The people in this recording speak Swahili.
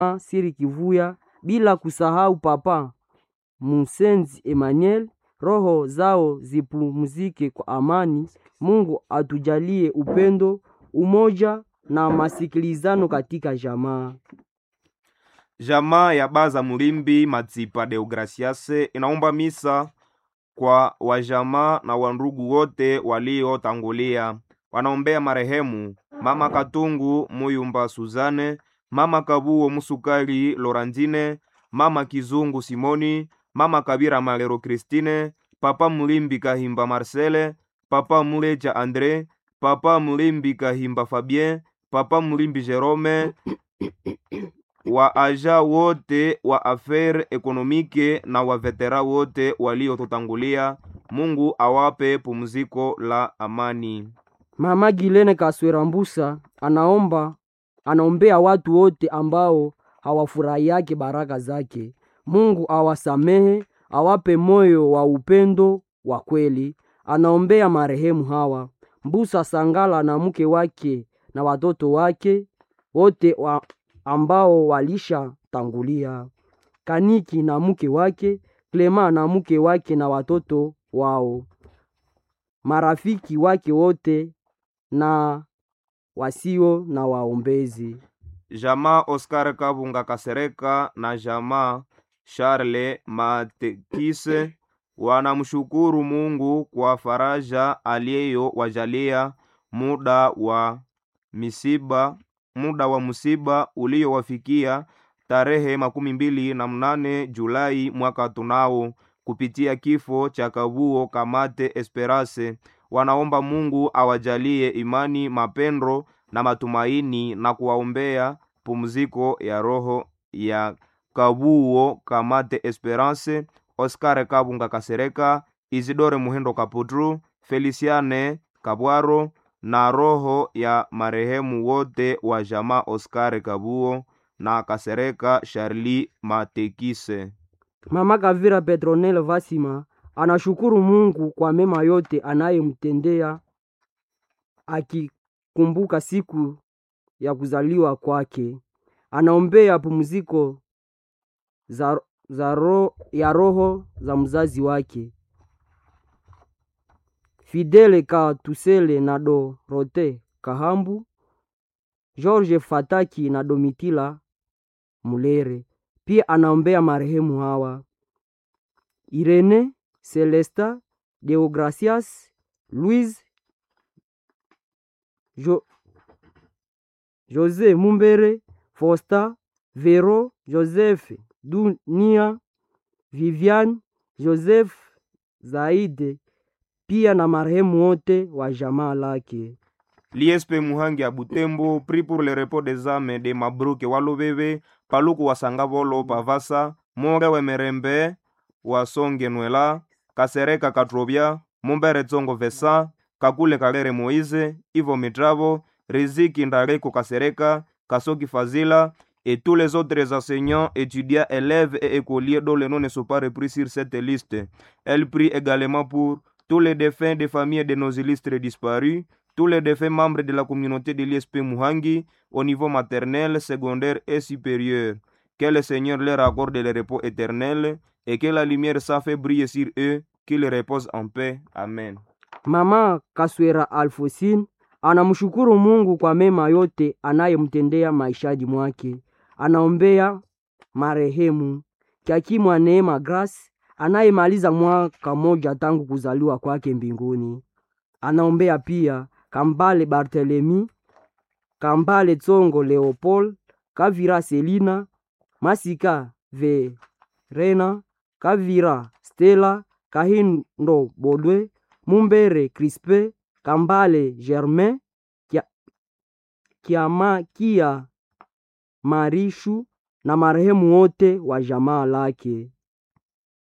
Siri Kivuya, bila kusahau Papa Musenzi Emmanuel. Roho zao zipumzike kwa amani. Mungu atujalie upendo, umoja na masikilizano katika jamaa. Jamaa ya Baza Mulimbi Matsipa Deograciase inaomba misa kwa wajamaa na wandugu wote waliotangulia. Wanaombea marehemu Mama Katungu Muyumba Suzane, Mama Kabuo Musukali Lorandine, Mama Kizungu Simoni, Mama Kabira Malero Christine, Papa Mulimbi Kahimba Marcele, Papa Muleja Andre, Papa Mulimbi Kahimba Fabien, Papa Mulimbi Jerome, wa aja wote wa affaire ekonomike na wa vetera wote waliotutangulia. Mungu awape pumziko la amani. Mama Gilene Kaswera Mbusa anaomba anaombea watu wote ambao hawafurahiake baraka zake. Mungu awasamehe, awape moyo wa upendo wa kweli. Anaombea marehemu hawa Mbusa Sangala na mke wake na watoto wake wote wa ambao walishatangulia, Kaniki na mke wake, Klema na mke wake na watoto wao, marafiki wake wote na wasio na waombezi. Jamaa Oscar Kabunga Kasereka na jamaa Charles Matekise wanamshukuru Mungu kwa faraja aliyowajalia muda wa misiba muda wa msiba uliowafikia tarehe makumi mbili na mnane Julai mwaka tunao kupitia kifo cha Kabuo Kamate Esperance. Wanaomba Mungu awajalie imani, mapendo na matumaini na kuwaombea pumziko ya roho ya Kabuo Kamate Esperance, Oscar Kabunga Kasereka, Isidore Muhendo Kaputru, Feliciane Kabwaro na roho ya marehemu wote wa jamaa Oscar Kabuo na Kasereka Charlie Matekise. Mama Kavira Petronel Vasima anashukuru Mungu kwa mema yote anayemtendea akikumbuka siku ya kuzaliwa kwake. Anaombea pumziko za, za ro, ya roho za mzazi wake Fidele Katusele na Dorote Kahambu, George Fataki na Domitila Mulere. Pia anaombea marehemu hawa Irene Celesta Deogracias Louise jo, Jose Mumbere Fosta Vero Joseph Dunia Vivian Joseph Zaide pia na marehemu wote wa jamaa lake. L'ISP Muhangi à Butembo prie pour le repos des âmes de Mabruke Walobebe, Paluku Wasangavolo Pavasa, More Wemerembe, Wasonge Nwela, Kasereka Katrobia, Mumbere Tsongo Vesa, Kakule Kalere Moïse, Ivo Mitravo, Riziki Ndareko Kasereka, Kasoki Fazila, et tous les autres enseignants, étudiants, élèves et écoliers dont les noms ne sont pas repris sur cette liste. Elle prie également pour tous les défunts des familles de nos illustres disparus, tous les défunts membres de la communauté de l'ISP Muhangi au niveau maternel, secondaire et supérieur. Que le Seigneur leur accorde le repos éternel et que la lumière s'en fait briller sur eux, qu'ils reposent en paix. Amen. Mama Kaswera Alfosine anamshukuru Mungu kwa mema yote anayemtendea maishani mwake. Anaombea marehemu Kyakimwa Neema Grace anayemaliza mwaka moja tangu kuzaliwa kwake mbinguni. Anaombea pia Kambale Barthelemy, Kambale Tsongo Leopold, Kavira Selina, Masika Verena, Kavira Stella, Kahindo Bodwe, Mumbere Crispe, Kambale Germain, Kia, Kiama Kia Marishu na marehemu wote wa jamaa lake.